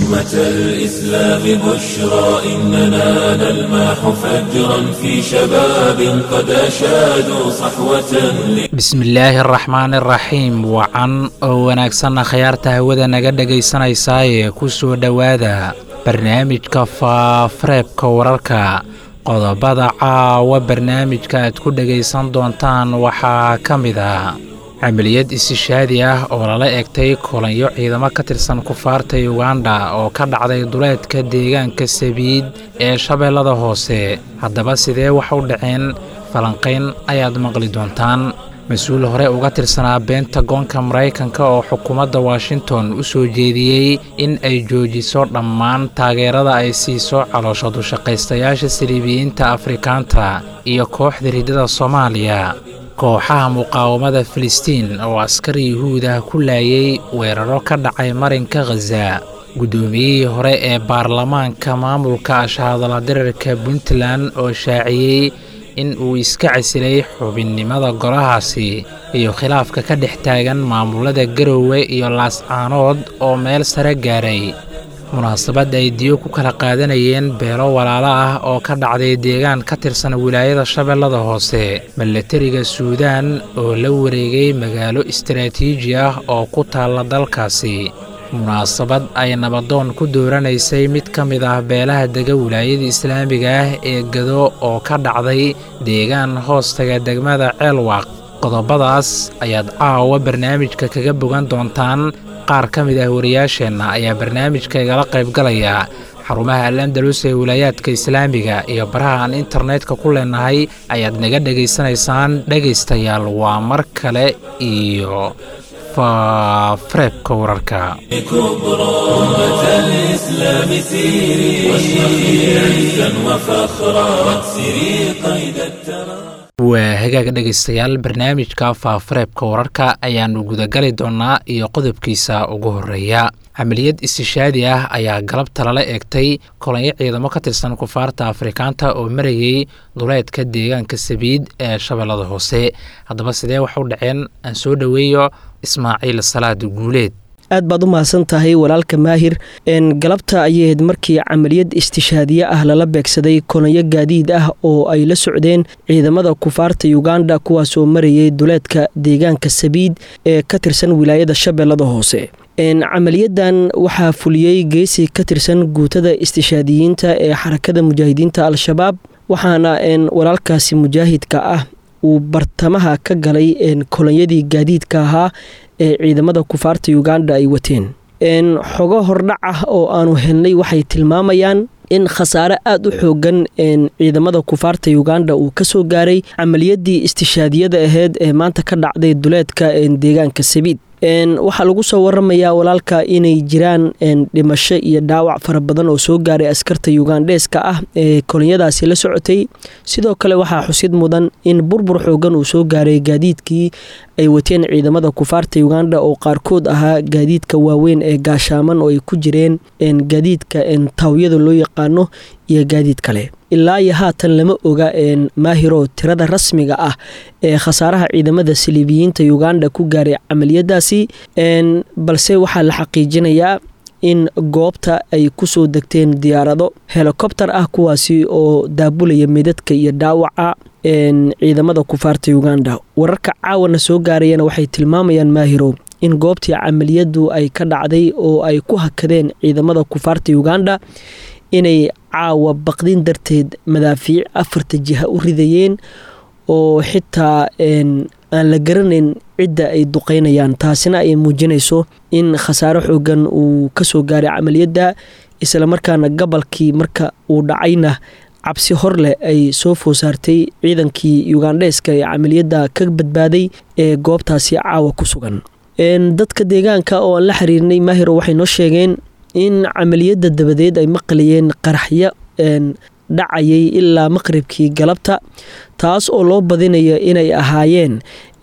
أمة الإسلام بشرى إننا نلمح فجرا في شباب قد أشادوا صحوة bismillaahi araxmaan iraxiim wacan oo wanaagsanna khayaarta hawada naga dhegaysanaysaayee ku soo dhowaada barnaamijka faafareebka wararka qodobada caawa barnaamijka aad ku dhegaysan doontaan waxaa ka mid ah camaliyad isishaadi ah oo lala egtay kulanyo ciidamo ka tirsan kufaarta yuganda oo ka dhacday duleedka deegaanka sabiid ee shabeellada hoose haddaba sidee wax u dhaceen falanqayn ayaad maqli doontaan mas-uul hore uga tirsanaa beenta goonka maraykanka oo xukuumadda washington u soo jeediyey in ay joojiso dhammaan taageerada ay siiso caloosha dushaqaystayaasha saliibiyiinta afrikaanta iyo kooxda riddada soomaaliya kooxaha muqaawamada filistiin oo askar yuhuudah ku laayay weeraro ka dhacay marinka khaza guddoomiyihii hore ee baarlamaanka maamulka ashahadala dirarka puntland oo shaaciyey in uu iska casilay xubinnimada golahaasi iyo khilaafka ka dhex taagan maamulada garowe iyo laascaanood oo meel sare gaaray munaasabad ay diyo ku kala qaadanayeen beelo walaalo ah oo ka dhacday deegaan ka tirsan wilaayada shabeellada hoose milatariga suudaan oo la wareegay magaalo istaraatiiji ah oo ku taalla dalkaasi munaasabad ay nabadoon ku dooranaysay mid ka mid ah beelaha dega wilaayada islaamiga ah ee gado oo ka dhacday deegaan hoostaga degmada ceelwaaq qodobadaas ayaad caawa barnaamijka kaga bogan doontaan qaar ka mid ah wariyaasheenna ayaa barnaamijka igala qaybgalaya xarumaha al andalus ee wilaayaadka islaamiga iyo baraha aan internetka ku leenahay ayaad naga dhegaysanaysaan dhegaystayaal waa mar kale iyo faafareebka wararka كبرى أمة الإسلام سيري واشرقي عزا وفخرا واكسري قيد الترى waa hagaag dhegaystayaal barnaamijka faafareebka wararka ayaannu gudagali doonnaa iyo qodobkiisa ugu horreeya camaliyad istishaadi ah ayaa galabta lala eegtay kolanyo ciidamo ka tirsan kufaarta afrikaanta oo marayay duleedka deegaanka sabiid ee shabeellada hoose haddaba sidee wax u dhaceen aan soo dhoweeyo ismaaciil salaad guuleed aad baad u mahadsan tahay walaalka maahir galabta ayay ahayd markii camaliyad istishaadiye ah lala beegsaday kolanyo gaadiid ah oo ay la socdeen ciidamada kufaarta yuganda kuwaasoo marayay duleedka deegaanka sabiid ee ka tirsan wilaayada shabeellada hoose camaliyadan waxaa fuliyey geesi ka tirsan guutada istishaadiyiinta ee xarakada mujaahidiinta al-shabaab waxaana walaalkaasi mujaahidka ah uu bartamaha ka galay kolonyadii gaadiidka ahaa ee ciidamada kufaarta uganda ay wateen xogo hordhac ah oo aanu helnay waxay tilmaamayaan in khasaare aada u xoogan ciidamada kufaarta uganda uu kasoo gaaray camaliyadii istishaadiyada aheyd ee maanta ka dhacday duleedka deegaanka sabiid waxaa lagu soo waramayaa walaalka inay jiraan dhimasho iyo dhaawac fara badan oo soo gaaray askarta ugandheeska ah ee kolonyadaasi la socotay sidoo kale waxaa xusid mudan in burbur xoogan uu soo gaaray gaadiidkii ay wateen ciidamada kufaarta uganda oo qaarkood ahaa gaadiidka waaweyn ee gaashaaman oo ay ku jireen gaadiidka taawyada loo yaqaano iyo gaadiid kale ilaa iyo haatan lama oga maahiro tirada rasmiga ah ee khasaaraha ciidamada saliibiyiinta uganda ku gaaray camaliyadaasi balse waxaa la xaqiijinayaa in goobta ay kusoo degteen diyaarado helikobter ah kuwaasi oo daabulaya midadka iyo dhaawaca ciidamada kufaarta uganda wararka caawana soo gaarayana waxay tilmaamayaan maahirow in goobtii camaliyadu ay ka dhacday oo ay ku hakadeen ciidamada kufaarta uganda inay caawa baqdin darteed madaafiic afarta jiha u ridayeen oo xitaa aan la garanayn cidda ay duqeynayaan taasina ay muujinayso in khasaaro xoogan uu kasoo gaaray camaliyadda islamarkaana gobolkii marka uu dhacayna cabsi hor leh ay soo food saartay ciidankii ugandheeska ee camaliyadda ka badbaaday ee goobtaasi caawa ku sugan dadka deegaanka oo aan la xiriirnay maahiro waxay noo sheegeen in camaliyadda dabadeed ay maqlayeen qaraxyo dhacayay ilaa maqribkii galabta taas oo loo badinayo inay ahaayeen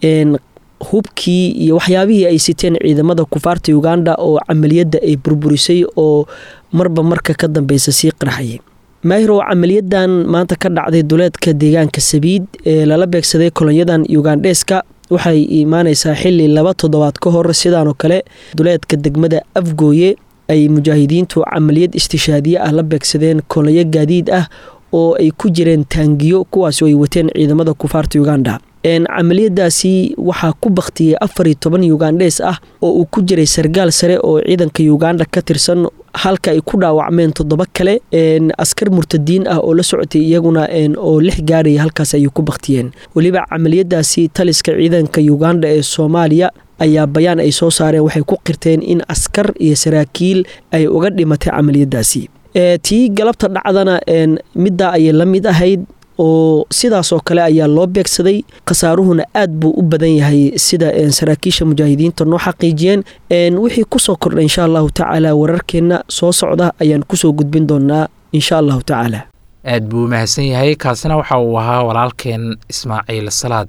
hubkii iyo waxyaabihii ay siteen ciidamada kufaarta uganda oo camaliyadda ay burburisay oo marba marka ka dambeysa sii qarxayay maahirow camaliyadan maanta ka dhacday duleedka deegaanka sabiid ee lala beegsaday kolonyadan ugandheeska waxay imaaneysaa xili laba toddobaad ka hor sidaanoo kale duleedka degmada afgooye ay mujaahidiintu camaliyad istishaadiye ah la beegsadeen kolayo gaadiid ah oo ay ku jireen taangiyo kuwaasoo ay wateen ciidamada kufaarta uganda camaliyadaasi waxaa ku baktiyey afar iyo toban ugandhees ah oo uu ku jiray sargaal sare oo ciidanka uganda ka tirsan halka ay ku dhaawacmeen toddoba kale askar murtadiin ah oo la socotay iyaguna oo lix gaaraya halkaas ayay ku baktiyeen weliba camaliyadaasi taliska ciidanka uganda ee soomaaliya ayaa bayaan ay soo saareen waxay ku qirteen in askar iyo saraakiil ay uga dhimatay camaliyadaasi tii galabta dhacdana middaa ayay la mid ahayd oo sidaasoo kale ayaa loo beegsaday khasaaruhuna aad buu u badan yahay sida saraakiisha mujaahidiinta noo xaqiijiyeen wixii kusoo kordha insha allahu tacaala wararkeenna soo socda ayaan kusoo gudbin doonaa insha allahu tacaala aad buu mahadsan yahay kaasina waxa uu ahaa walaalkeen ismaaciil salaad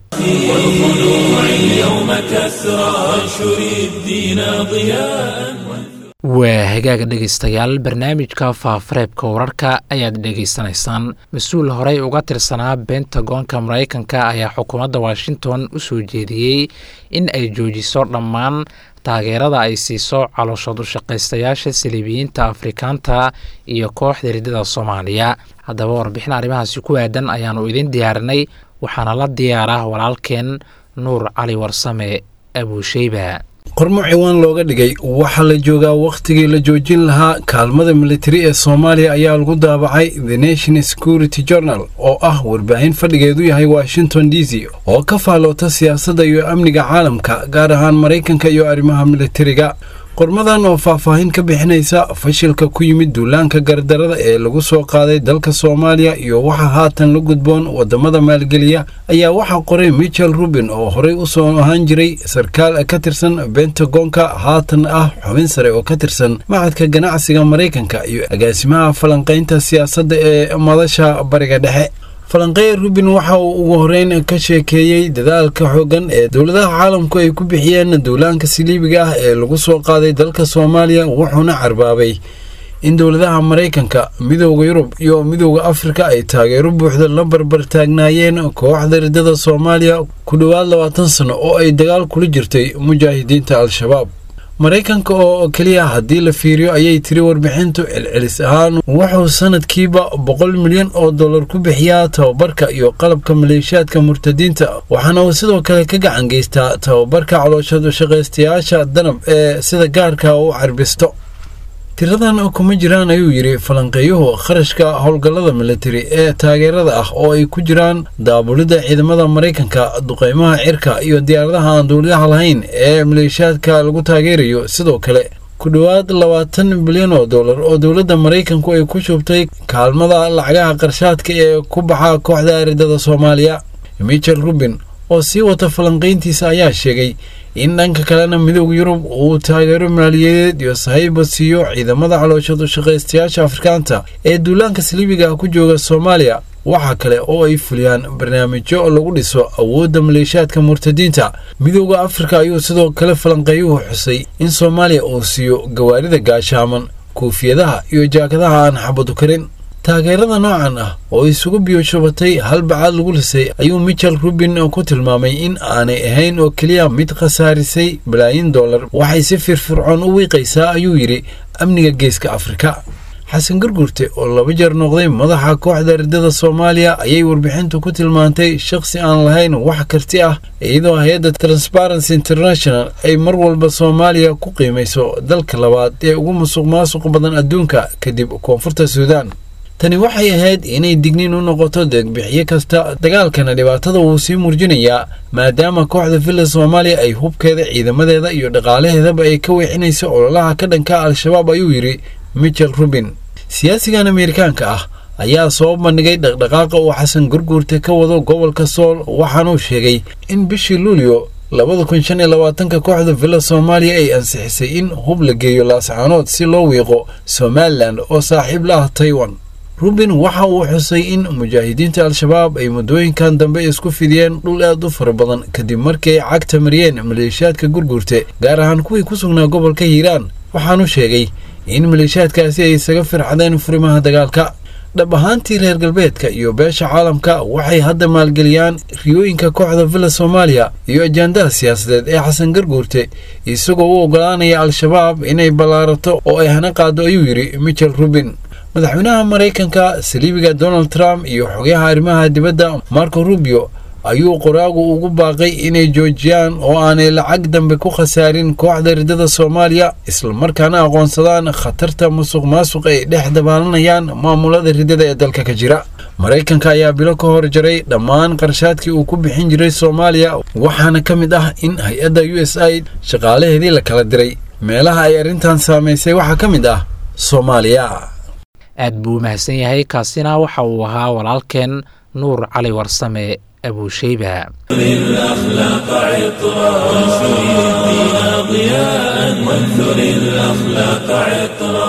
waa hagaaga dhegaystayaal barnaamijka faafareebka wararka ayaad dhegaysanaysaan mas-uul horey uga tirsanaa bentagoonka maraykanka ayaa xukuumadda washington u soo jeediyey in ay joojiso dhammaan taageerada ay siiso calooshood ushaqaystayaasha saliibiyiinta afrikaanta iyo kooxda riddada soomaaliya haddaba warbixin arrimahaasi ku aadan ayaannu idin diyaarinay waxaana la diyaaraa walaalkeen nuur cali warsame abuusheyba qormo ciwaan looga dhigay waxaa la joogaa wakhtigii la joojin lahaa kaalmada militari ee soomaaliya ayaa lagu daabacay the nation security journal oo ah warbaahin fadhigeedu yahay washington d c oo ka faalloota siyaasadda iyo amniga caalamka gaar ahaan maraykanka iyo arrimaha militariga qormadan oo faahfaahin ka bixinaysa fashilka ku yimid duulaanka gardarada ee lagu soo qaaday dalka soomaaliya iyo waxa haatan la gudboon wadamada maalgeliya ayaa waxaa qoray michel rubin oo horey u soo ahaan jiray sarkaal ka tirsan bentagoonka haatan ah xubin sare oo ka tirsan macadka ganacsiga maraykanka iyo agaasimaha falanqaynta siyaasadda ee madasha bariga dhexe falanqeer rubin waxa uu ugu horeyn ka sheekeeyey dadaalka xooggan ee dowladaha caalamku ay ku bixiyeen duulaanka siliibiga ah ee lagu soo qaaday dalka soomaaliya wuxuuna carbaabay in dowladaha maraykanka midooda yurub iyo midooda afrika ay taageero buuxda la barbar taagnaayeen kooxda riddada soomaaliya ku dhowaad labaatan sano oo ay dagaal kula jirtay mujaahidiinta al-shabaab maraykanka oo keliya haddii la fiiriyo ayay tiri warbixintu celcelis ahaan wuxuu sanadkiiba boqol milyan oo dollar ku bixiyaa tababarka iyo qalabka maleeshiyaadka murtadiinta waxaana uu sidoo kale ka gacan geystaa tababarka calooshadu shaqaystayaasha danab ee sida gaarka u carbisto tiradan kuma jiraan ayuu yidhi falanqeeyuhu kharashka howlgallada militari ee taageerada ah oo ay ku jiraan daabulidda ciidamada maraykanka duqaymaha cirka iyo diyaaradaha aan duuliyaha lahayn ee maleeshiyaadka lagu taageerayo sidoo kale ku dhowaad labaatan bilyan oo dollar oo dowladda maraykanku ay ku shubtay kaalmada lacagaha qarshaadka ee ku baxa kooxda riddada soomaaliya michel rubin oo sii wata falanqayntiisa ayaa sheegay in dhanka kalena midooda yurub uu taageero maaliyadeed iyo sahayba siiyo ciidamada calooshadu shaqaystayaasha afrikaanta ee duulaanka saliibiga ah ku jooga soomaaliya waxaa kale oo ay fuliyaan barnaamijyo lagu dhiso awoodda maleeshiyaadka murtadiinta midooda afrika ayuu sidoo kale falanqeeyuhu xusay in soomaaliya uu siiyo gawaarida gaashaaman kuufiyadaha iyo jaakadaha aan xabadu karin taageerada noocan ah oo isugu biyoshubatay hal bacaad lagu lisay ayuu michel rubin ku tilmaamay in aanay ahayn oo keliya mid khasaarisay balaayin dollar waxay si firfircoon u wiiqaysaa ayuu yidhi amniga geeska afrika xasan gurgurte oo laba jeer noqday madaxa kooxda riddada soomaaliya ayay warbixintu ku tilmaantay shakhsi aan lahayn wax karti ah iyadoo hay-adda transparency international ay mar walba soomaaliya ku qiimayso dalka labaad ee ugu musuq maasuq badan adduunka kadib koonfurta suudaan tani waxay ahayd inay digniin u noqoto deegbixiye kasta dagaalkana dhibaatada wuu sii murjinayaa maadaama kooxda villa soomaaliya ay hubkeeda ciidamadeeda iyo dhaqaalaheedaba ay ka weexinayso ololaha ka dhanka al-shabaab ayuu yidhi michel rubin siyaasigan ameerikaanka ah ayaa soo bandhigay dhaqdhaqaaqa uu xasan gurguurta ka wado gobolka sool waxaanuu sheegay in bishii luulyo labada kun shan iyo labaatanka kooxda villa soomaaliya ay ansixisay in hub la geeyo laascaanood si loo wiiqo somalilan oo saaxiib la ah taiwan rubin waxa uu xusay in mujaahidiinta al-shabaab ay muddooyinkan dambe isku fidiyeen dhul aad u fara badan kadib markii ay cagta mariyeen maleeshiyaadka gurguurte gaar ahaan kuwii ku sugnaa gobolka hiiraan waxaanu sheegay in maleeshiyaadkaasi ay isaga firxadeen furimaha dagaalka dhab ahaantii reer galbeedka iyo beesha caalamka waxay hadda maalgeliyaan riyooyinka kooxda villa soomaaliya iyo ajaandaha siyaasadeed ee xasan garguurte isagoo u oggolaanaya al-shabaab inay ballaarato oo ay hana qaado ayuu yidhi michel rubin madaxweynaha maraykanka saliibiga donald trump iyo xogayaha arrimaha dibadda marco rubio ayuu qoraagu ugu baaqay inay joojiyaan oo aanay lacag dambe ku khasaarin kooxda riddada soomaaliya islamarkaana aqoonsadaan khatarta musuq maasuq ay dhex dabaalanayaan maamulada riddada ee dalka ka jira maraykanka ayaa bilo ka hor jaray dhammaan qarshaadkii uu ku bixin jiray soomaaliya waxaana ka mid ah in hay-adda u s i shaqaalaheedii la kala diray meelaha ay arrintan saamaysay waxaa ka mid ah soomaaliya aad buu mahadsan yahay kaasina waxa uu ahaa walaalkeen nuur cali warsame abuusheyba الأخلاق عطرا وانشر الدين ضياء وانثر الأخلاق عطرا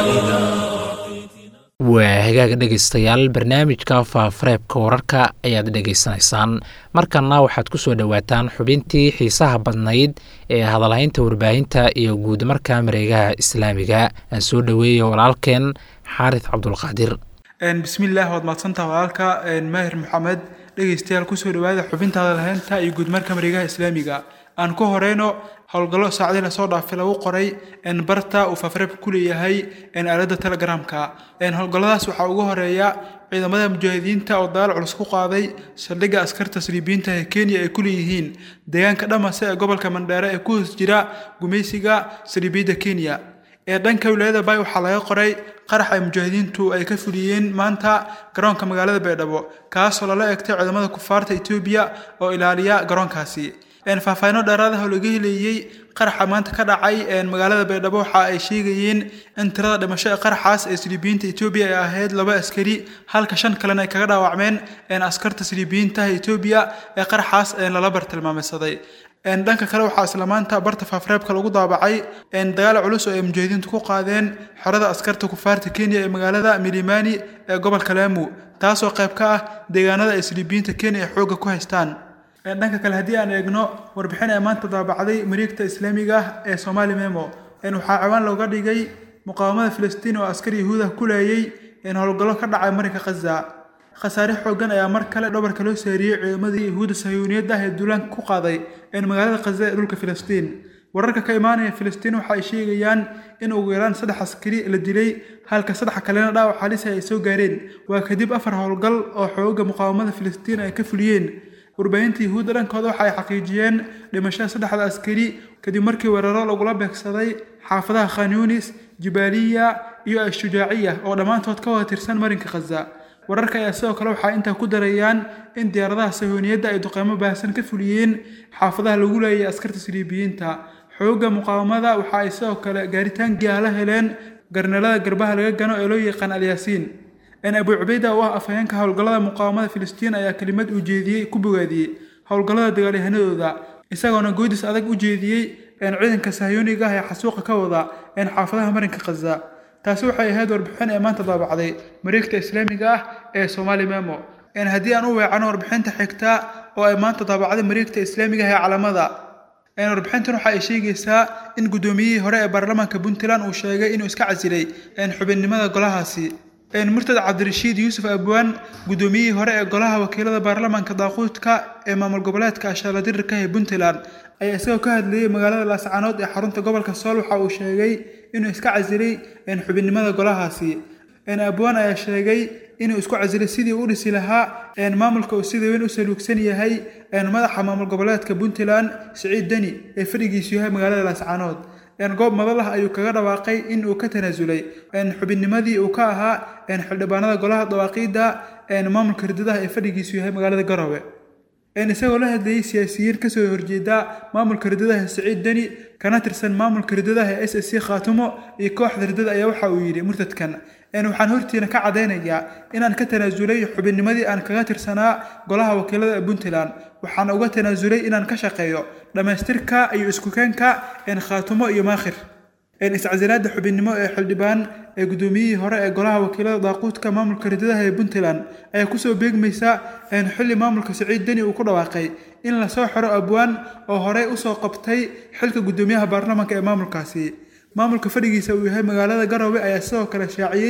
waa hagaag dhegaystayaal barnaamijka faafareebka wararka ayaad dhegaysanaysaan markanna waxaad ku soo dhowaataan xubintii xiisaha badnayd ee hadalhaynta warbaahinta iyo guud marka mareegaha islaamiga aan soo dhoweeya walaalkeen xaaris cabdulqaadir bismillaah waad mahadsantaha walaalka maahir maxamed dhegaystayaal kusoo dhawaada xubinta hadalhaynta iyo guudmarka mareegaha islaamiga aan ku horeyno howlgallo saacdii lasoo dhaafay lagu qoray barta uu fafreebka ku leeyahay aalada telegramka howlgalladaas waxaa ugu horeeya ciidamada mujaahidiinta oo dagaal culus ku qaaday saldhigga askarta saliibiyiinta ee kenya ay ku leeyihiin deegaanka dhamase ee gobolka mandheere ee ku hoos jira gumaysiga saliibiyadda kenya ee dhanka wilaayada bay waxaa laga qoray qarax ay mujaahidiintu ay ka fuliyeen maanta garoonka magaalada baydhabo kaasoo lala egtay ciidamada kufaarta etoobiya oo ilaaliya garoonkaasi faahfaahino dheeraad ah oo laga heleeyey qaraxa maanta ka dhacay magaalada baydhabo waxa ay sheegayeen in tirada dhimasho ee qaraxaas ee saliibiyiinta etoobiya ay ahayd laba askari halka shan kalena ay kaga dhaawacmeen askarta saliibiyiinta etoobiya ee qaraxaas lala bartilmaameysaday dhanka kale waxaa isla maanta barta faafreebka lagu daabacay dagaal culus oo ay mujaahidiintu ku qaadeen xorada askarta kufaarta kenya ee magaalada milimani ee gobolka laamu taasoo qayb ka ah deegaanada ay saliibiyiinta kenya ay xoogga ku haystaan dhanka kale haddii aan eegno warbixin ee maanta daabacday mareegta islaamiga ah ee somaali memo waxaa ciwaan looga dhigay muqaawamada filistiin oo askar yahuuda ku laayay howlgallo ka dhacay marinka khaza khasaare xoogan ayaa mar kale dhabarka loo saariyey ciidamadii yahuudda sahiyuuniyadda ah ee duulaanka ku qaaday magaalada khaza ee dhulka filistiin wararka ka imaanaya filistiin waxa ay sheegayaan in ugu yaraan saddex askari la dilay halka saddex kalena dhaawac halis ay soo gaareen waa kadib afar howlgal oo xooga muqaawamada filistiin ay ka fuliyeen warbaahinta yahuudda dhankooda waxa ay xaqiijiyeen dhimashada saddexda askari kadib markii weeraro lagula beegsaday xaafadaha khan yunis jibaaliya iyo ashujaaciya oo dhammaantood ka wada tirsan marinka khaza wararka ayaa sidoo kale waxaa intaa ku darayaan in diyaaradaha sahooniyadda ay duqeymo baahsan ka fuliyeen xaafadaha lagu leeyay askarta saliibiyiinta xoogga muqaawamada waxa ay sidoo kale gaaritaan giyaala heleen garnalada garbaha laga gano ee loo yaqaan alyaasiin abu cubayda oo ah afhayeenka howlgallada muqaawamada filistiin ayaa kelimad uu jeediyey ku bogaadiyey howlgallada dagaalyahanadooda isagoona goodis adag u jeediyey ciidanka sahyooniga ah ee xasuuqa ka wada xaafadaha marinka khaza taasi waxay ahayd warbixin ee maanta daabacday mareegta islaamiga ah ee somaali memo haddii aan u weecano warbixinta xigta oo ay maanta daabacday mareegta islaamiga ah ee calamada warbixintan waxa ay sheegaysaa in guddoomiyihii hore ee baarlamaanka puntland uu sheegay inuu iska casilay xubinnimada golahaasi murtad cabdirashiid yuusuf abwaan guddoomiyihii hore ee golaha wakiilada baarlamaanka daaquudka ee maamul goboleedka ashaaladirka ee puntland ayaa isagoo ka hadlayay magaalada laascaanood ee xarunta gobolka sool waxa uu sheegay inuu iska casilay xubinnimada golahaasi abwaan ayaa sheegay inuu isku casilay sidii u dhisi lahaa maamulka uu sida weyn u saluugsan yahay madaxa maamul goboleedka puntland siciid deni ee fadhigiisu yahay magaalada laascaanood goob madalah ayuu kaga dhawaaqay in uu ka tanaasulay xubinnimadii uu ka ahaa xildhibaanada golaha dawaaqiidda maamulka ridadaha ee fadhigiisu yahay magaalada garowe isagoo la hadlayay siyaasiyiin kasoo horjeeda maamulka ridadaha siciid deni kana tirsan maamulka ridadaha s s c khaatumo iyo kooxda ridada ayaa waxa uu yidhi murtadkan waxaan hortiina ka caddaynayaa inaan ka tanaasulay xubinnimadii aan kaga tirsanaa golaha wakiilada ee puntland waxaan uga tanaasulay inaan ka shaqeeyo dhammaystirka iyo iskukeenka khaatumo iyo maakhir iscasilaada xubinnimo ee xildhibaan ee guddoomiyihii hore ee golaha wakiilada daaquudka maamulka ridadaha ee puntland ayaa kusoo beegmaysa xilli maamulka siciid deni uu ku dhawaaqay in lasoo xiro abwaan oo horey usoo qabtay xilka guddoomiyaha baarlamaanka ee maamulkaasi maamulka fadhigiisa uu yahay magaalada garowe ayaa sidoo kale shaaciyey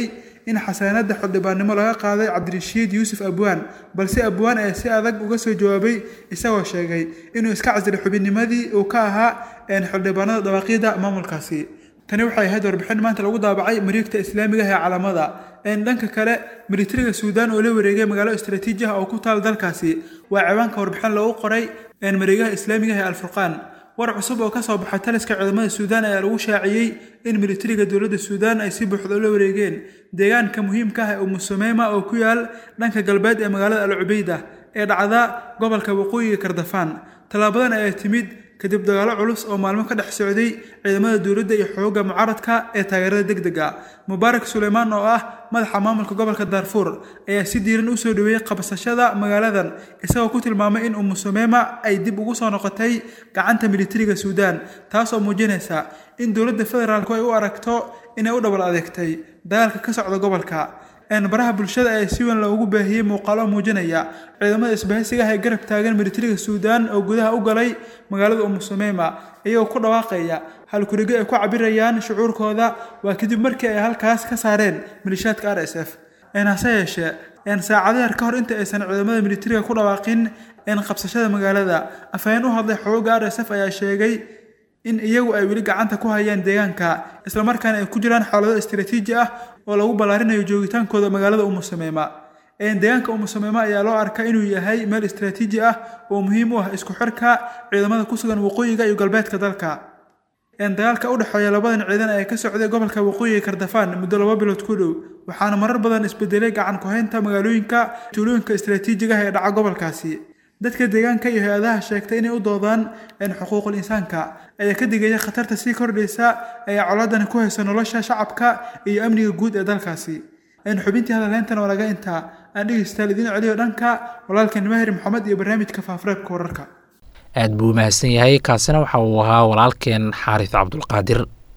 in xasaanada xildhibaannimo laga qaaday cabdirashiid yuusuf abwaan balse abwaan ayaa si adag uga soo jawaabay isagoo sheegay inuu iska casilay xubinnimadii uu ka ahaa xildhibaanada dhawaaqyada maamulkaasi tani waxay ahayd warbixin maanta lagu daabacay mariigta islaamiga ee calaamada dhanka kale militariga suudaan oo la wareegay magaalo istaraatiiji ah oo ku taal dalkaasi waa ciwaanka warbixin lagu qoray mareegaha islaamiga ee alfurqaan war cusub oo kasoo baxay taliska ciidamada suudaan ayaa lagu shaaciyey in militariga dowladda suudaan ay si buuxda ula wareegeen deegaanka muhiimka ah ee umusumeema oo ku yaal dhanka galbeed ee magaalada al cubeyda ee dhacda gobolka waqooyiga kardafaan tallaabadan ayaa timid kadib dagaalo culus oo maalmo ka dhex socday ciidamada dowladda iyo xoogga mucaaradka ee taageerada degdega mubaarak suleymaan oo ah madaxa maamulka gobolka daarfuur ayaa si diiran u soo dhaweeyey qabsashada magaaladan isagoo ku tilmaamay in umusumeema ay dib ugu soo noqotay gacanta militariga suudaan taas oo muujinaysa in dowladda federaalku ay u aragto inay u dhabar adeegtay dagaalka ka socda gobolka baraha bulshada ayaa si weyn loogu baahiyey muuqaalo muujinaya ciidamada isbahaysiga ah ee garab taagan militariga suudaan oo gudaha u galay magaalada umusumeema iyagoo ku dhawaaqaya halkurigo ay ku cabirayaan shucuurkooda waa kadib markii ay halkaas ka saareen malishaadka r s f hase yeeshee saacado yar ka hor inta aysan ciidamada militariga ku dhawaaqin qabsashada magaalada afhayeen u hadlay xoogga r s f ayaa sheegay in iyagu ay weli gacanta ku hayaan deegaanka islamarkaana ay ku jiraan xaalado istaraatiiji ah oo lagu ballaarinayo joogitaankooda magaalada umusameema deegaanka umusameema ayaa loo arkaa inuu yahay meel istaraatiiji ah oo muhiim u ah isku xirka ciidamada ku sugan waqooyiga iyo galbeedka dalka dagaalka u dhexeeya labadan ciidan ee ka socday gobolka waqooyiga kardafaan muddo laba bilood ku dhow waxaana marar badan isbedelay gacan ku-haynta magaalooyinka tuulooyinka istaraatiijiga ah ee dhaca gobolkaasi dadka deegaanka iyo hay-adaha sheegtay inay u doodaan xuquuqul insaanka ayaa ka digaya khatarta sii kordhaysa ee colaadani ku haysa nolosha shacabka iyo amniga guud ee dalkaasi xubintii hadalheyntan oo laga intaa aan dhegeystaal idiin celiyo dhanka walaalkan maahir maxamed iyo barnaamijka faafareebka wararka aad buu mahadsan yahay kaasina waxa uu ahaa walaalkeen xaaris cabdulqaadir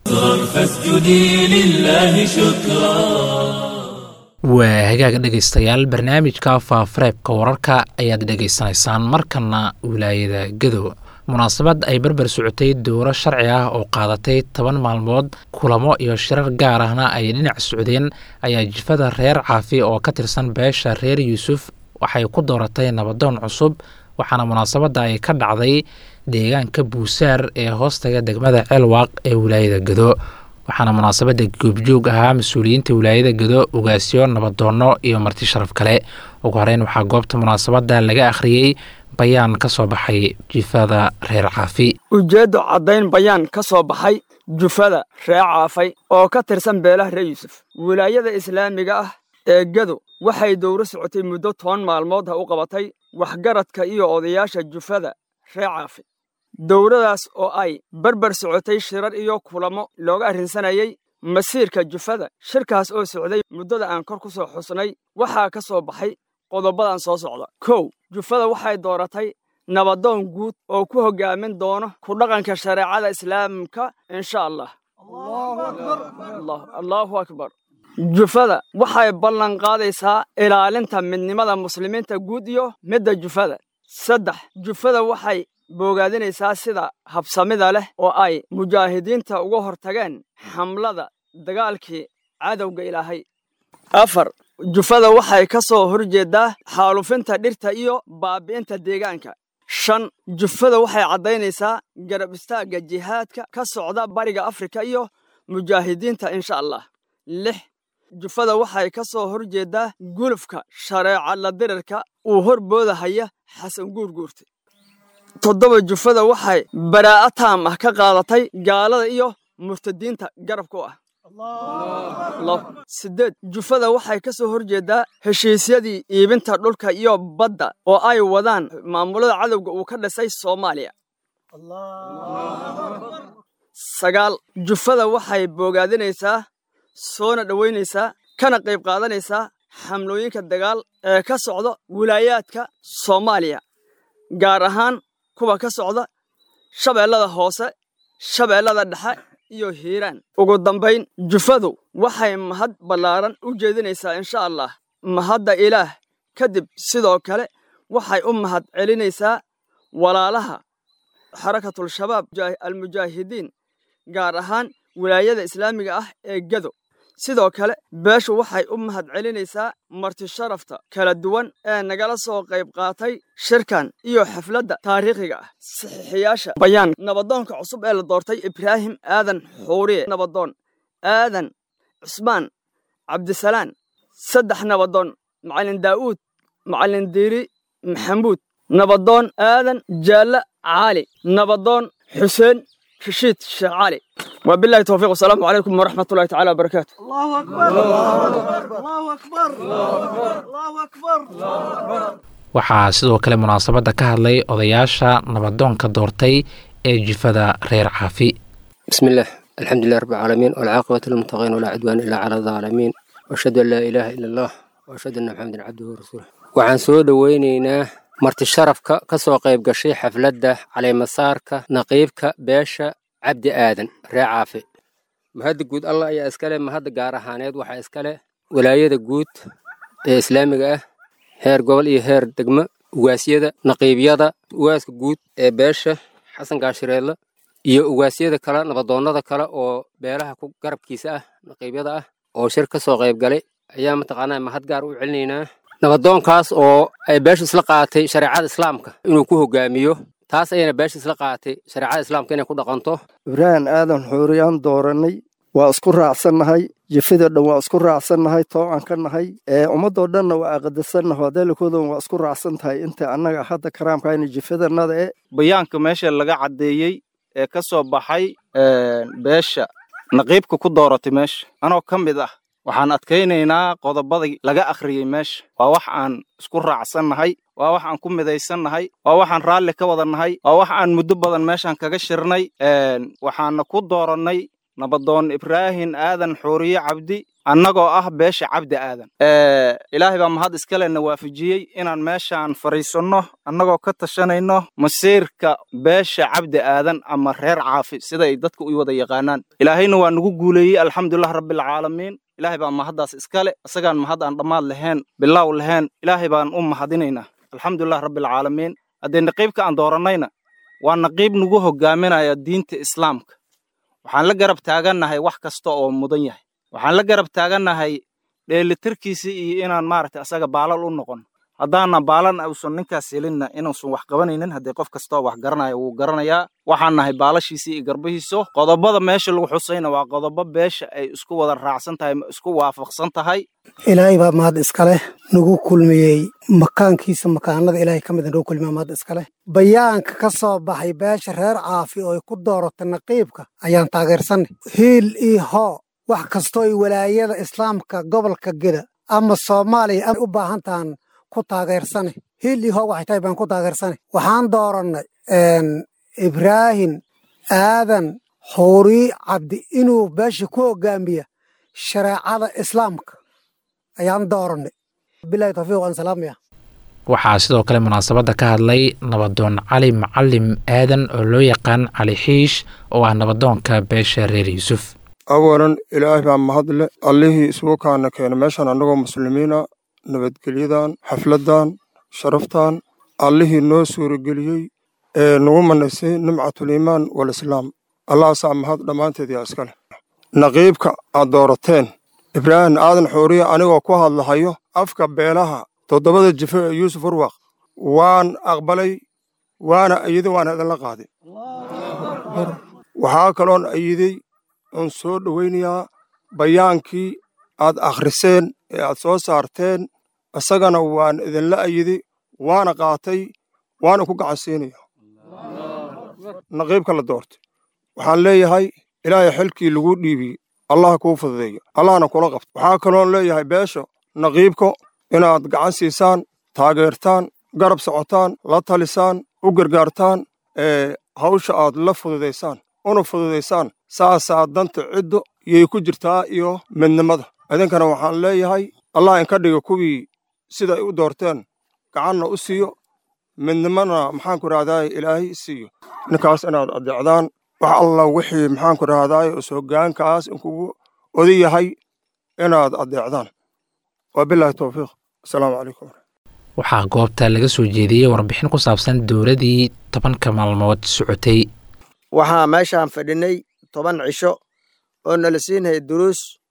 waa hagaag dhegaystayaal barnaamijka faafareebka wararka ayaad dhegaysanaysaan markana wilaayada gadow munaasabad ay berber socotay dowro sharci ah oo qaadatay toban maalmood kulamo iyo shirar gaar ahna ay dhinac socdeen ayaa jifada reer caafi oo ka tirsan beesha reer yuusuf waxay ku dooratay nabadoon cusub waxaana munaasabadda ay ka dhacday deegaanka buusaar ee hoostaga degmada ceelwaaq ee wilaayada gado waxaana munaasabadda goobjoog ahaa mas-uuliyiinta wilaayada gado ugaasyo nabadoonno iyo marti sharaf kale ugu horeyn waxaa goobta munaasabadda laga akhriyey bayaan ka soo baxay jifada reer caafi ujeeddo caddayn bayaan ka soo baxay jufada reer caafay oo ka tirsan beelaha reer yuusuf wilaayada islaamiga ah ee gado waxay dowro socotay muddo toban maalmood ha u qabatay waxgaradka iyo odayaasha jufada reer caafi dowradaas oo ay berber socotay shirar iyo kulamo looga arrinsanayay masiirka jufada shirkaas oo socday muddada aan kor ku soo xusnay waxaa ka soo baxay qodobadan soo socda kow jufada waxay dooratay nabadoon guud oo ku hoggaamin doono ku dhaqanka shareecada islaamka insha allah allaahu akbar jufada waxay ballan qaadaysaa ilaalinta midnimada muslimiinta guud iyo midda jufada saddex jufada waxay boogaadinaysaa sida habsamida leh oo ay mujaahidiinta uga hortageen xamlada dagaalkii cadowga ilaahay afar jufada waxay ka soo horjeeddaa xaalufinta dhirta iyo baabi'inta deegaanka shan jufada waxay caddaynaysaa garab istaagga jihaadka ka socda bariga afrika iyo mujaahidiinta insha allah lix jufada waxay ka soo horjeeddaa gulufka shareeca la dirirka uu horboodahaya xasan guurguurta toddoba jufada waxay baraa'a taam ah ka qaadatay gaalada iyo murtadiinta garabka u ah sideed jufada waxay ka soo horjeeddaa heshiisyadii iibinta dhulka iyo badda oo ay wadaan maamulada cadowga uu ka dhisay soomaaliya sagaal jufada waxay boogaadinaysaa soona dhowaynaysaa kana qayb qaadanaysaa xamlooyinka dagaal ee ka socda wilaayaadka soomaaliya gaar ahaan kuwa ka socda shabeellada hoose shabeellada dhexe iyo hiiraan ugu dambayn jufadu waxay mahad ballaaran u jeedinaysaa insha allah mahadda ilaah kadib sidoo kale waxay u mahad celinaysaa walaalaha xarakatul-shabaab almujaahidiin gaar ahaan wilaayada islaamiga ah ee gado sidoo kale beeshu waxay u mahadcelinaysaa marti sharafta kala duwan ee nagala soo qayb qaatay shirkan iyo xafladda taariikhiga ah saxiixiyaasha bayaan nabadoonka cusub ee la doortay ibraahim aadan xuuriye nabadoon aadan cusmaan cabdisalaan saddex nabadoon macallin daa'uud macallin diiri maxamuud nabadoon aadan jaalle caali nabadoon xuseen rashiid sheekh cali wabillahi towfiiq wasalaamu calaykum waraxmat ullahi tacaala wabarakaatu waxaa sidoo kale munaasabadda ka hadlay odayaasha nabadoonka doortay ee jifada reer caafi بسم الله الحمد لله رب العالمين والعاقبة للمتقين ولا عدوان إلا على الظالمين وأشهد أن لا إله إلا الله وأشهد أن محمدا عبده ورسوله waxaan soo dhoweynaynaa marti sharafka ka soo qayb gashay xafladda caleemasaarka naqiibka beesha cabdi aadan ree caafi mahadda guud allah ayaa iskale mahadda gaar ahaaneed waxaa iskale walaayada guud ee islaamiga ah heer gobol iyo heer degmo ugaasyada naqiibyada ugaaska guud ee beesha xasan gaashireedle iyo ugaasyada kale nabadoonnada kale oo beelaha ku garabkiisa ah naqiibyada ah oo shir ka soo qayb galay ayaa mataqaanaa mahad gaar u celinaynaa nabadoonkaas oo ay beeshu isla qaatay shareecada islaamka inuu ku hogaamiyo taas ayayna beesha isla qaatay shareecada islaamka inay ku dhaqanto ibraahim aadan xuuriyaan doorannay waa isku raacsannahay jifida dhan waa isku raacsannahay toocan ka nahay ee ummadoo dhanna waa aqadasannaho adeelakoodan waa isku raacsan tahay inta annaga hadda karaamkayna jifidannada e bayaanka meesha laga caddeeyey ee ka soo baxay beesha naqiibka ku dooratay meesha anoo ka mid ah waxaan adkaynaynaa qodobadii laga akhriyey meesha waa wax aan isku raacsannahay waa wax aan ku midaysannahay waa waxaan raalli ka wadannahay waa wax aan muddo badan meeshaan kaga shirnay waxaana ku doorannay nabadoon ibraahim aadan xuuriye cabdi annagoo ah beesha cabdi aadan ilaahay baa mahad iskalena waafajiyey inaan meeshaan fadhiisanno annagoo ka tashanayno masiirka beesha cabdi aadan ama reer caafi sida ay dadka u wada yaqaanaan ilaahayna waa nagu guuleeyey alxamdulilah rabbilcaalamiin ilaahay baa mahaddaas iskale isagaan mahad aan dhammaad lahayn bilaaw lahayn ilaahay baan u mahadinaynaa alxamdulilah rabbilcaalamiin haddee naqiibka aan doorannayna waa naqiib nagu hogaaminaya diinta islaamka waxaan la garab taagannahay wax kasta oo mudan yahay waxaan la garab taagannahay dheelitirkiisa iyo inaan maaragtay asaga baalal u noqon haddaana baalan uusan ninkaas helinna inuusan wax qabanaynin haddii qof kastoo wax garanaya wuu garanayaa waxaan nahay baalashiisa iyo garbihiiso qodobada meesha lagu xusayna waa qodobo beesha ay isku wada raacsan tahay isku waafaqsan tahay ilaahay baa mahad iskaleh nagu kulmiyey makaankiisa makaanada ilaahay ka mida nagu kulmiya mahad iskaleh bayaanka ka soo baxay beesha reer caafi oo ay ku dooratay naqiibka ayaan taageersanay hiil iyo hoo wax kastoo ay walaayada islaamka gobolka geda ama soomaaliya u baahan tahan ku taageersane hiil iyo hoo waxay tahay baan ku taageersanay waxaan doorannay ibraahim aadan xuuri cabdi inuu beesha ku hogaamiya shareecada islaamka ayaan doorannay bilahi tawfiiq waan salaamaya waxaa sidoo kale munaasabadda ka hadlay nabadoon cali macalim aadan oo loo yaqaan cali xiish oo ah nabadoonka beesha reer yuusuf awalan ilaahay baa mahadle allihii isugu kaana keena meeshaan annagoo muslimiina nabadgelyadan xafladdan sharaftan allihii noo suurageliyey ee nagu manaysay nimcatuliimaan walislaam allahaasaa mahad dhammaanteed yaa iska leh naqiibka aad doorateen ibraahim aadan xuuriya anigoo ku hadlahayo afka beelaha toddobada jifo ee yuusuf urwaq waan aqbalay waana ayiday waana idinla qaaday waxaa kaloon ayiday oon soo dhowaynayaa bayaankii aad akhriseen ee aad soo saarteen isagana waan idinla ayiday waana qaatay waana ku gacansiinaya naqiibka la doortay waxaan leeyahay ilaahay xilkii laguu dhiibiyey allaha kuu fududeeyo allahna kula qabto waxaa kaloon leeyahay beesha naqiibko inaad gacan siisaan taageertaan garab socotaan la talisaan u gargaartaan ee hawsha aad la fududaysaan una fududaysaan saasaa danta ciddo yay ku jirtaa iyo midnimada idinkana waxaan leeyahay allah inka dhiga kuwii siday u doorteen gacanna u siiyo midnimana maxaanku rahdaay ilaahay siiyo ninkaas inaad adeecdaan wax alla wixii maxaanku rahdaay is hoggaankaas inkugu odan yahay inaad adeecdaan waa bilaahi towfiiq asalaamu calaykum waxaa goobta laga soo jeediyey warbixin ku saabsan dowladii tobanka maalmood socotay waxaa meeshaan fadhinay toban cisho oo nala siinayay duruus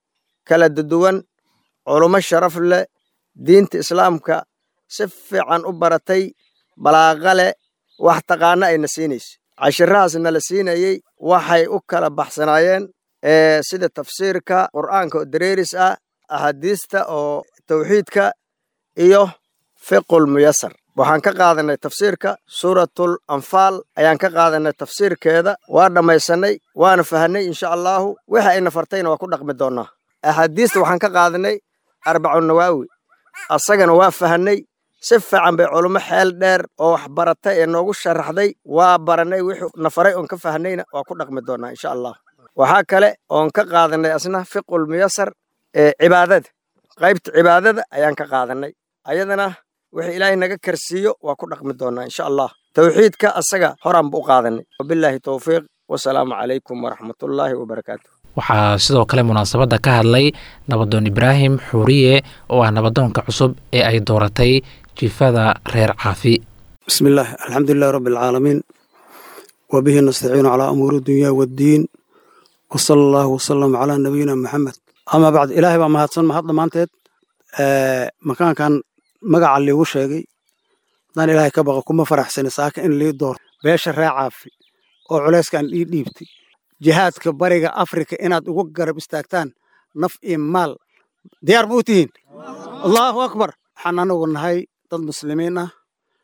kala duwan culummo sharaf leh diinta islaamka si fiican u baratay balaaqa leh wax taqaana ayna siinaysa cashirahaasna la siinayey waxay u kala baxsanaayeen sida tafsiirka qur'aanka oo dareeris ah axaadiista oo tawxiidka iyo fiqul muyasar waxaan ka qaadanay tafsiirka suuratul anfaal ayaan ka qaadanay tafsiirkeeda waa dhammaysanay waana fahanay insha allaahu wixii ayna fartayna waa ku dhaqmi doonnaa axaadiista waxaan ka qaadanay arbacu nawaawi asagana waa fahanay si fiican bay culummo xeel dheer oo wax baratay ee noogu sharaxday waa baranay wixii na faray oon ka fahnayna waa ku dhaqmi doonnaa insha allah waxaa kale oon ka qaadanay asna fiqul muyasar ee cibaadada qaybta cibaadada ayaan ka qaadanay ayadana wixii ilaahay naga karsiiyo waa ku dhaqmi doonnaa insha allah tawxiidka asaga horaan bu u qaadanay wabilaahi towfiiq wasalaamu calaykum waraxmatullaahi wabarakaatu waxaa sidoo kale munaasabadda ka hadlay nabadoon ibraahim xuuriye oo ah nabadoonka cusub ee ay dooratay jifada reer caafi bismi illaah alxamdulilahi rabbi alcaalamiin wa bihi nastaciinu calaa umuuri dunya waddiin wa sala allahu wasalam calaa nabiyina maxamed amaa bacd ilaahay baa mahadsan mahad dhammaanteed makaankan magaca liigu sheegay haddaan ilaahay ka baqa kuma faraxsani saaka in lii doorto beesha ree caafi oo culayskan ii dhiibtay jihaadka bariga afrika inaad ugu garab istaagtaan naf iyo maal diyaar buu tihiin allahu akbar waxaan anagu nahay dad muslimiin ah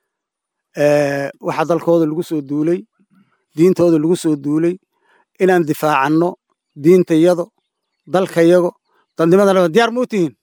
waxaa dalkooda lagu soo duulay diintooda lagu soo duulay inaan difaacanno diintayado dalkayago dadnimada diyaar muu tihiin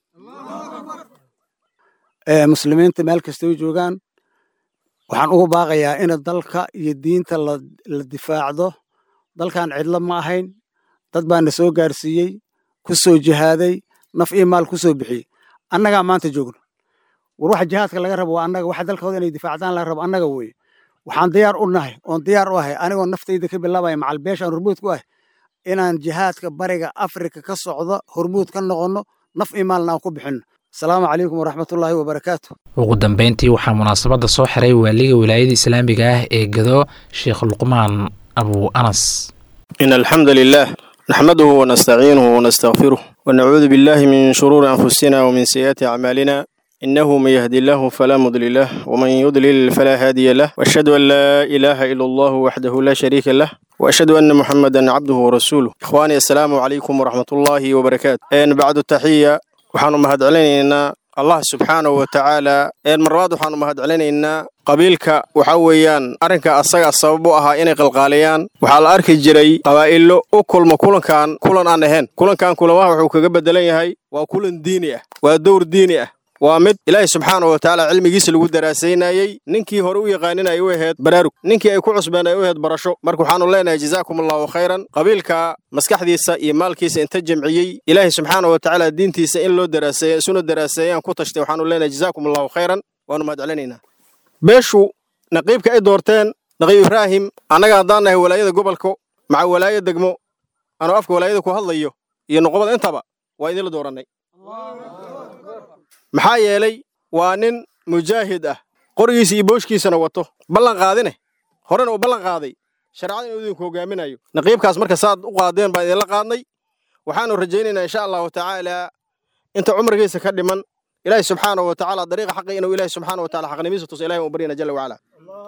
muslimiinta meel kastay joogaan waxaan ugu baaqayaa in dalka iyo diinta la difaacdo dalkan cidlo ma ahayn dad baana soo gaarsiiyey ku soo jihaaday naf iyo maal ku soo bixiyey annagaa maanta joogno war waxa jihaadka laga rabo waa annaga waxa dalkooda inay difaacdaan laga rabo annaga weeye waxaan diyaar u nahay oon diyaar u ahay anigoo naftayda ka bilaabaya macal beeshaan hormuud ku ah inaan jihaadka bariga afrika ka socdo hormuud ka noqonno naf iyo maalna aan ku bixinno asalaamu calaykum waraxmatullaahi wabarakaatu ugu dambeyntii waxaa munaasabadda soo xiray waaliga wilaayada islaamiga ah ee gado sheekh luqmaan abu anas إن الحمد لله نحمده ونستعينه ونستغفره ونعوذ بالله من شرور أنفسنا ومن سيئات أعمالنا إنه من يهدي الله فلا مضل له ومن يضلل فلا هادي له وأشهد أن لا إله إلا الله وحده لا شريك له وأشهد أن محمدا عبده ورسوله إخواني السلام عليكم ورحمة الله وبركاته إن بعد التحية وحان مهد علينا allah subxaanahu wa tacaala een marlabaad waxaanu mahad celinaynaa qabiilka waxa weeyaan arrinka asaga sabab u ahaa inay qalqaaliyaan waxaa la arki jiray qabaa'ilo u kulma kulankan kulan aan ahayn kulankan kulamaha wuxuu kaga beddelan yahay waa kulan diini ah waa dowr diini ah waa mid ilaahay subxaanahu wa tacaala cilmigiisa lagu daraasaynayey ninkii hore u yaqaaninay u ahayd baraarug ninkii ay ku cusbeen ay u ahayd barasho marka waxaanu leenahay jazaakum allahu khayran qabiilka maskaxdiisa iyo maalkiisa inta jamciyey ilaahay subxaanahu wa tacaala diintiisa in loo daraaseeya isuna daraaseeyaan ku tashtay waxaanu leenahay jazaakum allahu khayran waanu mahad celinaynaa beeshu naqiibka ay doorteen naqiib ibraahim annaga haddaan nahay walaayada gobolka maca walaaya degmo anoo afka walaayada ku hadlayo iyo noqobada intaba waa idinla doorannay maxaa yeelay waa nin mujaahid ah qorigiisa iyo booshkiisana wato ballan qaadine horena uu ballan qaaday shareecada inuu idinku hogaaminayo naqiibkaas marka saad u qaadeen baan idinla qaadnay waxaanu rajaynaynaa insha allahu tacaala inta cumrigiisa ka dhiman ilaahi subxaanahu wa tacaala dariiqa xaqi inuu ilaahi subxaanahu wa tacaala xaqnimiisa tuso ilahi uu baryana jalla wacala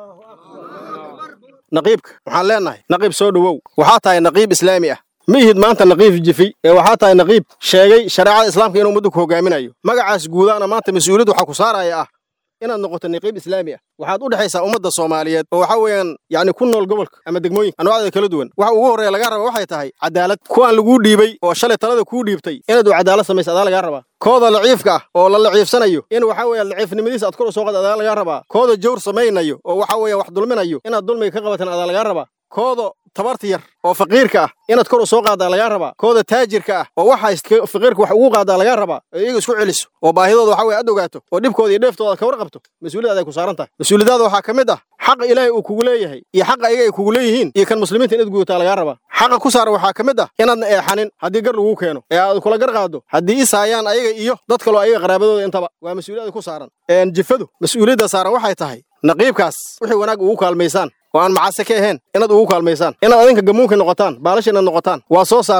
naqiibka waxaan leenahay naqiib soo dhowow waxaa tahay naqiib islaami ah ma ihid maanta naqiib jifi ee waxaa tahay naqiib sheegay shareecada islaamka inuu ummadda ku hogaaminayo magacaas guudaana maanta mas-uuliyad waxaa ku saaraya ah inaad noqoto naqiib islaami ah waxaad u dhexaysaa ummadda soomaaliyeed oo waxaa weeyaan yacni ku nool gobolka ama degmooyinka anwaacda kala duwan waxa ugu horreeya lagaa raba waxay tahay cadaalad kuwaan laguu dhiibay oo shalay talada kuu dhiibtay inaad u cadaalad samaysa adaa lagaa rabaa kooda laciifka ah oo la laciifsanayo in waxa weeye laciifnimadiisa aad kor u soo qad adaa lagaa rabaa kooda jawr samaynayo oo waxa weeye wax dulminayo inaad dulmiga ka qabatan adaa lagaa rabaa kooda tabarta yar oo faqiirka ah inaad kor u soo qaadaa lagaa rabaa kooda taajirka ah oo waxa faqiirka wax ugu qaadaa lagaa rabaa oo iyaga isku celiso oo baahidooda waxa weye ad ogaato oo dhibkooda iyo dheeftooda ka warqabto mas-uuliyad aday ku saaran tahay mas-uuliyadaada waxaa ka mid ah xaqa ilaahay uu kugu leeyahay iyo xaqa iyaga ay kugu leeyihiin iyo kan muslimiinta inaad gudataa lagaa rabaa xaqa ku saaran waxaa ka mid ah inaadna eexanin haddii gar laguu keeno ee aad kula gar qaado haddii isaayaan ayaga iyo dad kaloo ayaga qaraabadooda intaba waa mas-uuliyada ku saaran jifadu mas-uuliyadda saaran waxay tahay naqiibkaas wixii wanaag ugu kaalmaysaan oo aan macase ka ahayn inaad ugu kaalmaysaan inaad adinka gamuunka noqotaan baalasha inaad noqotaan waa soo saarteen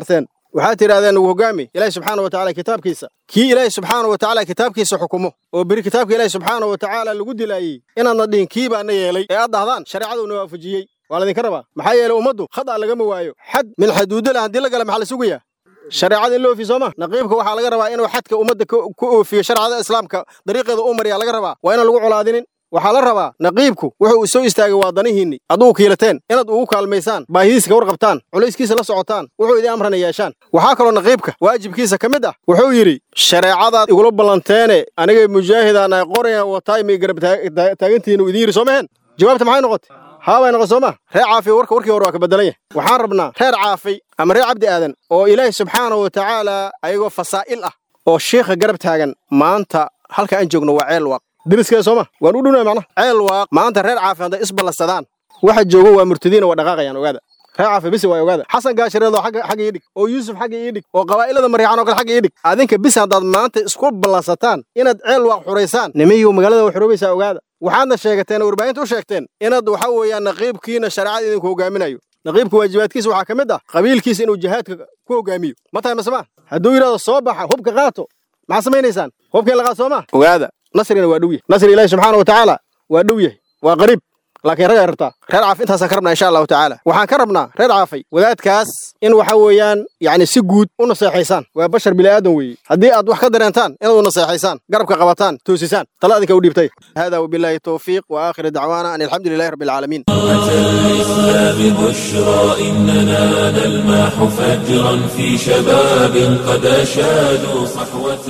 waxaad tidhahdeen ugu hoggaami ilaahi subxaana wa tacala kitaabkiisa kii ilaahi subxaana wa tacaala kitaabkiisa xukumo oo beri kitaabka ilaahi subxaana wa tacaala lagu dilaayey inaadna dhihin kii baana yeelay ee aad dhahdaan shareecaduna waafajiyey waa laydinka rabaa maxaa yeelay ummaddu khad'a lagama waayo xad min xaduudda leh haddii la gala maxaa la sugayaa shareecada in la oofiyo sooma naqiibka waxaa laga rabaa inuu xadka ummadda ku oofiyo shareecada islaamka dariiqeeda u mariyaa laga rabaa waa inaan lagu colaadinin waxaa la rabaa naqiibku wuxuu soo istaagay waa danihiinni adugu kiilateen inaad ugu kaalmaysaan baahidiisa ka warqabtaan culayskiisa la socotaan wuxuu idin amrana yeeshaan waxaa kaloo naqiibka waajibkiisa ka mid ah wuxuu yidhi shareecadaad igula ballanteene anigay mujaahidaan ay qoraya wataay may garab taagantihiin uu idin yidhi soo maheen jawaabta maxay noqotay haabay noqon soo ma reer caafi warka warkii hore waa ka beddelan yahay waxaan rabnaa reer caafi ama reer cabdi aadan oo ilaahi subxaana wa tacaala ayagoo fasaa'il ah oo shiikha garab taagan maanta halka aan joogno waa ceel waaq deriskee sooma waan u dhunaa macnaha ceel waaq maanta reer caafi hadday isballansadaan waxa joogo waa murtadiina waa dhaqaaqayaan ogaada reer caafi bisi waa ogaada xasan gaashareedoo xagga xagga ii dhig oo yuusuf xagga ii dhig oo qabaa'ilada mariixan oo kale xagga ii dhig adinka bis haddaad maanta isku ballansataan inaad ceel waaq xuraysaan nimiyu magaalada waa xuroobaysaa ogaada waxaadna sheegateen oo warbaahinta u sheegteen inaad waxa weeyaan naqiibkiina shareecada idinku hogaaminayo naqiibka waajibaadkiisa waxaa ka mid ah qabiilkiisa inuu jihaadka ku hogaamiyo ma tahay masema hadduu yidhahdo soo baxa hubka qaato maxaa samaynaysaan hubkeen la qaad soo ma ogaada nasrina waa dhow yahay nasri ilaahi subxaana wa tacaala waa dhow yahay waa qariib laakiin ragay rabtaa reer caafi intaasaan ka rabnaa insha allahu tacaala waxaan ka rabnaa reer caafay wadaadkaas in waxa weeyaan yacni si guud u naseexaysaan waa bashar bilaadan weeye haddii aad wax ka dareentaan inaad u naseexaysaan garabka qabataan toosisaan tala adinka u dhiibtay hada wabilaahi towfiiq wa aakhir dacwaana an alxamdu lilahi rabbi alcaalamiin الإسلام بشرى إننا نلمح فجرا في شباب قد أشادوا صحوة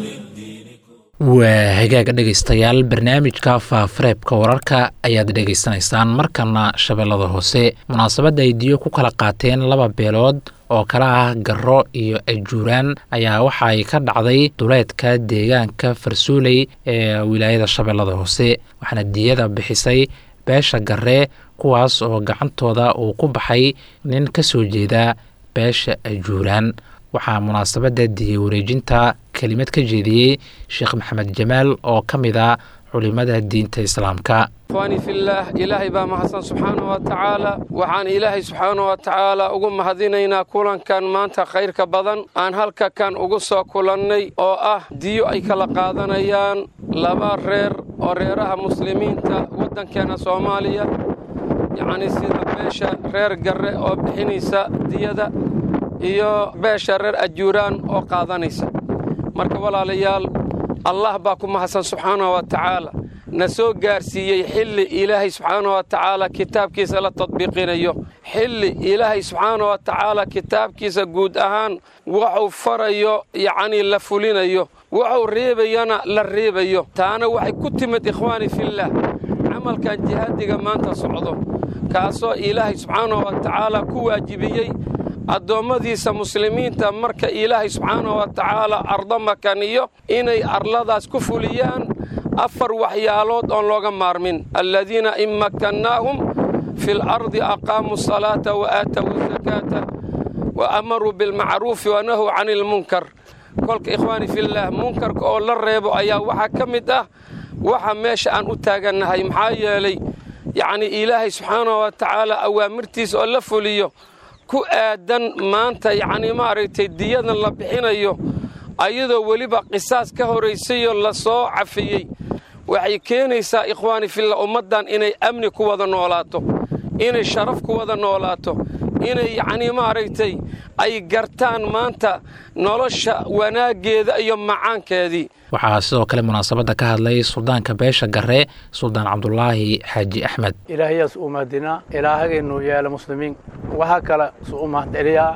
waa hagaaga dhegaystayaal barnaamijka faafareebka wararka ayaad dhegaysanaysaan markana shabeellada hoose munaasabadda ay diyo ku kala qaateen laba beelood oo kala ah garo iyo ajuuraan ayaa waxa ay ka dhacday duleedka deegaanka farsuuley ee wilaayada shabeellada hoose waxaana diyada bixisay beesha garee kuwaas oo gacantooda uu ku baxay nin ka soo jeeda beesha ajuuraan waxaa munaasabadda diya wareejinta kelimad ka jeediyey sheekh maxamed jamaal oo ka mid a culimmada diinta islaamka ikhwaani fillaah ilaahay baa mahadsan subxaanahu wa tacaala waxaan ilaahay subxaanahu wa tacaala ugu mahadinaynaa kulankan maanta khayrka badan aan halka kan ugu soo kulannay oo ah diyo ay kala qaadanayaan laba reer oo reeraha muslimiinta waddankeenna soomaaliya yacnii sida beesha reer garre oo bixinaysa diyada iyo beesha reer ajuuraan oo qaadanaysa marka walaalayaal allah baa ku mahadsan subxaanahu wa tacaala na soo gaarsiiyey xilli ilaahay subxaanahu wa tacaala kitaabkiisa la tadbiiqinayo xilli ilaahay subxaanahu wa tacaala kitaabkiisa guud ahaan wuxuu farayo yacnii la fulinayo wuxuu reebayana la reebayo taana waxay ku timid ikhwaani fillaah camalkan jihaadiga maanta socdo kaasoo ilaahay subxaanahu wa tacaala ku waajibiyey addoommadiisa muslimiinta marka ilaahay subxaanahu wa tacaala ardo makaniyo inay arladaas ku fuliyaan afar waxyaalood oon looga maarmin alladiina in makkannaahum fi lardi aqaamuu asalaata wa aatawu asakaata wa amaruu bilmacruufi wa nahuu cani ilmunkar kolka ikhwaani fillaah munkarka oo la reebo ayaa waxaa ka mid ah waxa meesha aan u taagannahay maxaa yeelay yacnii ilaahay subxaanahu wa tacaala awaamirtiisa oo la fuliyo ku aadan maanta yacnii maaragtay diyadan la bixinayo ayadoo weliba qisaas ka horaysayoo la soo cafiyey waxay keenaysaa ikhwaani filla ummaddan inay amni ku wada noolaato inay sharaf ku wada noolaato inay yacnii maaragtay ay gartaan maanta nolosha wanaaggeeda iyo macaankeedii waxaa sidoo kale munaasabadda ka hadlay suldaanka beesha garre suldaan cabdulaahi xaaji axmed ilaahayaas u mahadinaa ilaahagaynu yeela muslimiin waxaa kale su u mahadceliyaa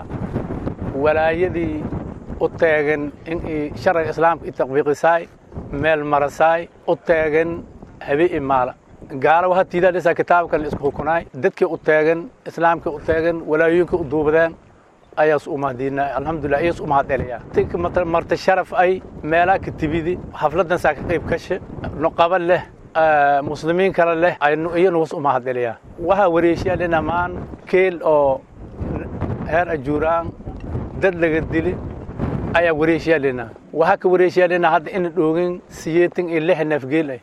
walaayadii u teegan in sharciga islaamka i tatbiiqisaay meel marasaay u teegan habe i maala gaala waxaa tiidaadhisaa kitaabkan la isku xukunaay dadkii u teegan islaamkii u teegan walaayooyinkii u duubadeen ayaas u mahadinaa alxamdulilah iyaas u mahadceliyaa marta sharaf ay meelaa ka tibidi xafladan saa ka qayb kashe nuqaba leh muslimiin kale leh iyanu was u mahadceliyaa waxaa wareeshiyaa dhinamaan keel oo heer ajuuraan dad laga dili ayaa wareeshiyaa dhinaa waxaa ka wareeshiyaa dhinaa hadda ina dhoogin siyeetan iyo lix neefgeel ah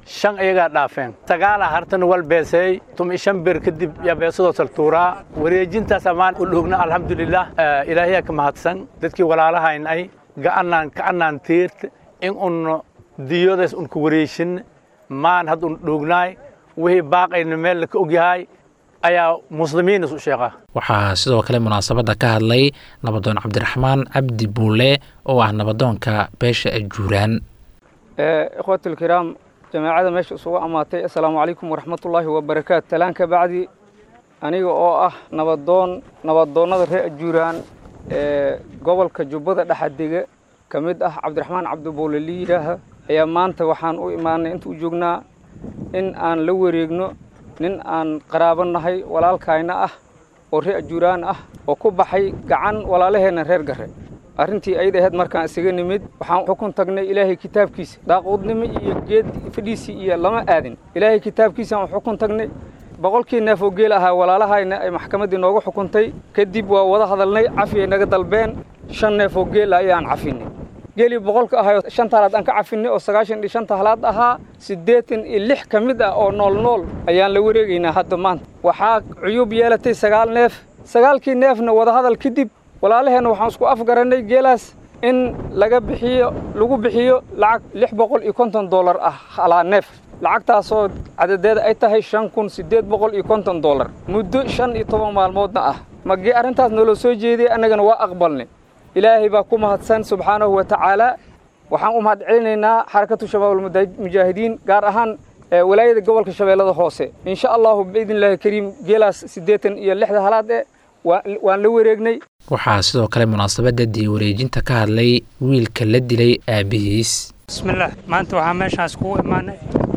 shan iyagaa dhaafeen sagaala hartana wal beeseey tumi shan bir kadib yaa beesadoo saltuuraa wareejintaas ammaan u dhugna alxamdulilah ilaahiyaa ka mahadsan dadkii walaalahayn ay ga'anaan ka'anaan tiirta in unno diyoodaas un ku wareejin maan had un dhugnaay wixii baaqayna meel laka ogyahay ayaa muslimiin isu sheeqa waxaa sidoo kale munaasabadda ka hadlay nabadoon cabdiraxmaan cabdi buule oo ah nabadoonka beesha ajuuraan ikhwaatulkiraam jamaacada meesha isugu ammaatay assalaamu calaykum waraxmatullaahi wabarakaatu talaan ka bacdi aniga oo ah nabadoon nabadoonnada reer ajuuraan ee gobolka jubbada dhexadega ka mid ah cabdiraxmaan cabdibuule liidaaha ayaa maanta waxaan u imaanay inta u joognaa in aan la wareegno nin aan qaraabo nahay walaalkayna ah oo reer ajuuraan ah oo ku baxay gacan walaalaheenna reer garre arrintii ayd ahayd markaan isaga nimid waxaan xukun tagnay ilaahay kitaabkiisa daaquudnimo iyo geed fadhiisii iyo lama aadin ilaahay kitaabkiisaan xukun tagnay boqolkii neef oo geel ahaa walaalahayna ay maxkamaddii nooga xukuntay kadib waa wada hadalnay cafiyay naga dalbeen shan neef oo geel ayaan cafinay geelii boqolka ahayo shan taalaad aan ka cafinay oo sagaashan iyo shanta halaad ahaa siddeetan iyo lix ka mid ah oo nool nool ayaan la wareegaynaa hadda maanta waxaa cuyuub yeelatay sagaal neef sagaalkii neefna wadahadal kadib walaalaheenna waxaan isku afgarannay geelaas in laga bixiyo lagu bixiyo lacag lix boqol iyo konton dollar ah halaa neef lacagtaasoo cadadeeda ay tahay shan kun siddeed boqol iyo konton dollar muddo shan iyo toban maalmoodna ah magee arrintaas noola soo jeeday annagana waa aqbalnay ilaahay baa ku mahadsan subxaanahu wa tacaala waxaan u mahad celinaynaa xarakatu shabaabulmujaahidiin gaar ahaan walaayada gobolka shabeellada hoose insha allahu biidnillahi kariim geelaas siddeetan iyo lixda halaad e waan la wareegnay waxaa sidoo kale munaasabadda dii wareejinta ka hadlay wiilka la dilay aabbihiis bismillaah maanta waxaa meeshaas kugu imaanay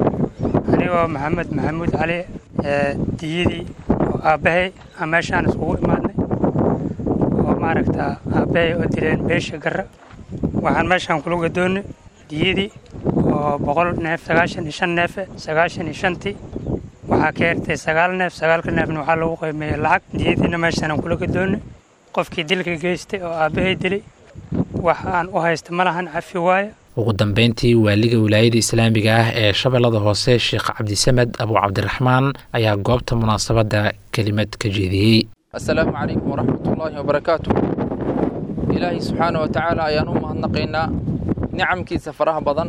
anigoo maxamed maxamuud cali diyadii oo aabbahay aan meeshaan iskugu imaadnay oo maaragta aabbahay oo dileen beesha garra waxaan meeshaan kula gadoonnay diyadii oo boqol neef sagaashan iyo shan neefe sagaashan iyo shantii waxaa ka hertay sagaal neef sagaalka neefna waxaa lagu qiimeeyey lacag diyadiina meeshaan kula gadoonnay qofkii dilka geystay oo aabbahay dilay wax aan u haysta ma lahan cafi waaya ugu dambeyntii waaliga wilaayada islaamiga ah ee shabeellada hoose sheekh cabdisamed abu cabdiraxmaan ayaa goobta munaasabadda kelimad ka jeediyey assalaamu calaykum waraxmatullaahi wabarakaatu ilaahay subxaana wa tacaala ayaan u mahadnaqaynaa nicamkiisa faraha badan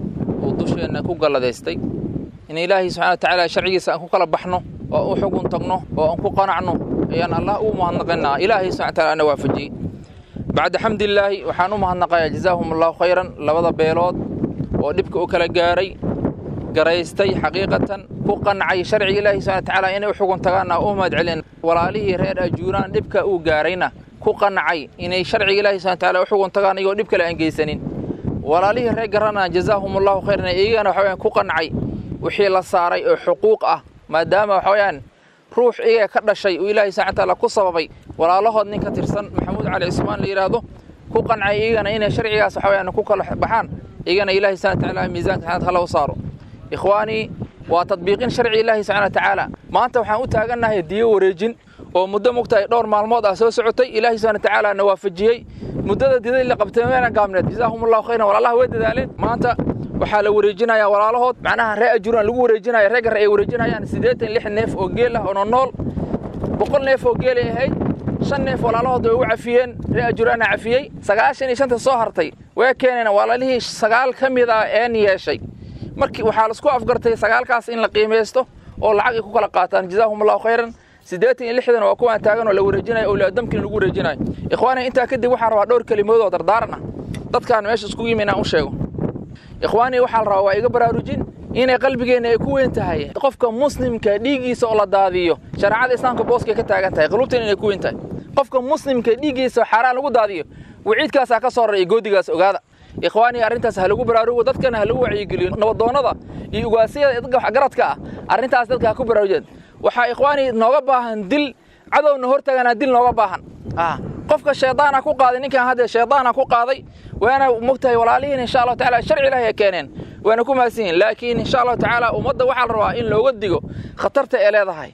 uu dusheenna ku galladaystay in ilaahay subxana wa tacaala sharcigiisa aan ku kala baxno oo u xugun tagno oo aan ku qanacno ayaan allah ugu mahadnaqaynaa ilaahay subxana wa taala ana waafajiyey bacda xamdilaahi waxaan u mahadnaqayaa jazaahum allahu khayran labada beelood oo dhibka u kala gaaray garaystay xaqiiqatan ku qancay sharciga ilaahi subxana tacaala inay u xugun tagaanna u mahad celin walaalihii reer ajuuraan dhibka uu gaarayna ku qancay inay sharciga ilaahi subxana tacaala u xugun tagaan iyagoo dhib kale aan geysanin walaalihii reer garana jazaahum allahu khayran iyagana waxa weyaan ku qancay wixii la saaray oo xuquuq ah maadaama waxa weyaan ruux iyaga ka dhashay uu ilaahay subxana tacaala ku sababay walaalahood nin ka tirsan maxamuud cali cismaan la yidhaahdo ku qancay iyagana inay sharcigaas waxa weyaan ku kala baxaan iyagana ilaahay subxana tacaala miisaanka xanaad hala u saaro ikhwaanii waa tadbiiqin sharci ilaahi subxana wa tacaala maanta waxaan u taagannahay diyo wareejin oo muddo mugtahay dhowr maalmood ah soo socotay ilaahi subxana wa tacaala na waafajiyey muddada didadii la qabtay meena gaabneed jazaahum allahu khayran walaalaha way dadaaleen maanta waxaa la wareejinayaa walaalahood macnaha ree ajuuraan lagu wareejinaya ree garre ay wareejinayaan siddeetan lix neef oo geel ah oo nool boqol neef oo geelay ahayd shan neef walaalahood way u cafiyeen ree ajuuraana cafiyey sagaashan iyo shanta soo hartay way keeneen walaalihii sagaal ka mid ah een yeeshay markii waxaa laisku afgartay sagaalkaas in la qiimaysto oo lacag ay ku kala qaataan jazaahum allahu khayran siddeetan iyo lixdan waa kuwaan taagan oo la wareejinayo owlaadamkin lagu wareejinayo ikhwaani intaa kadib waxaan rabaa dhowr kelimood oo dardaaran ah dadkaan meesha iskugu yimi inaan u sheego ikhwaanii waxaa la rabaa waa iga baraarujin inay qalbigeenna ay ku weyn tahay qofka muslimka dhiiggiisa oo la daadiyo shareecada islaamka booskay ka taagan tahay qulubteena inay ku weyn tahay qofka muslimka dhiiggiisa xaaraan lagu daadiyo waciidkaasaa ka soo raray goodigaas ogaada ikhwaanii arrintaas ha lagu baraarugo dadkana ha lagu wacyigeliyo nabadoonnada iyo ugaasiyada dadka waxgaradka ah arrintaas dadka ha ku baraarujeen waxaa ikhwaanii nooga baahan dil cadowna hortaganaa dil nooga baahan qofka shaydaana ku qaaday ninkan hadda shaydaana ku qaaday waana mogtahay walaalihiin insha allahu tacaala sharci ilaahi ay keeneen waana ku mahadsan yihin laakiin insha allahu tacaala ummadda waxaa la rabaa in looga digo khatarta ee leedahay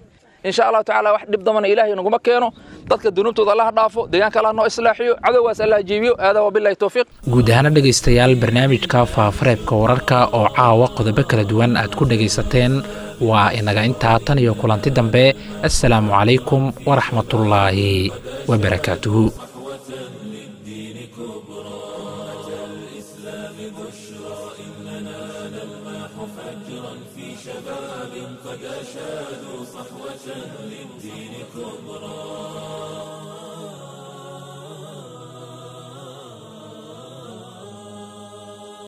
insha allahu tacaala wax dhib dambana ilaahay naguma keeno dadka dunuubtooda allaha dhaafo deegaanka allah noo islaaxiyo cadowgaas allah jeebiyo aadaa wabillahi towfiiq guud ahaana dhegaystayaal barnaamijka faafareebka wararka oo caawa qodobo kala duwan aad ku dhegaysateen waa inaga intaa tan iyo kulanti dambe assalaamu calaykum waraxmatullaahi wabarakaatuhu قد أشادوا صحوة للدين كبرى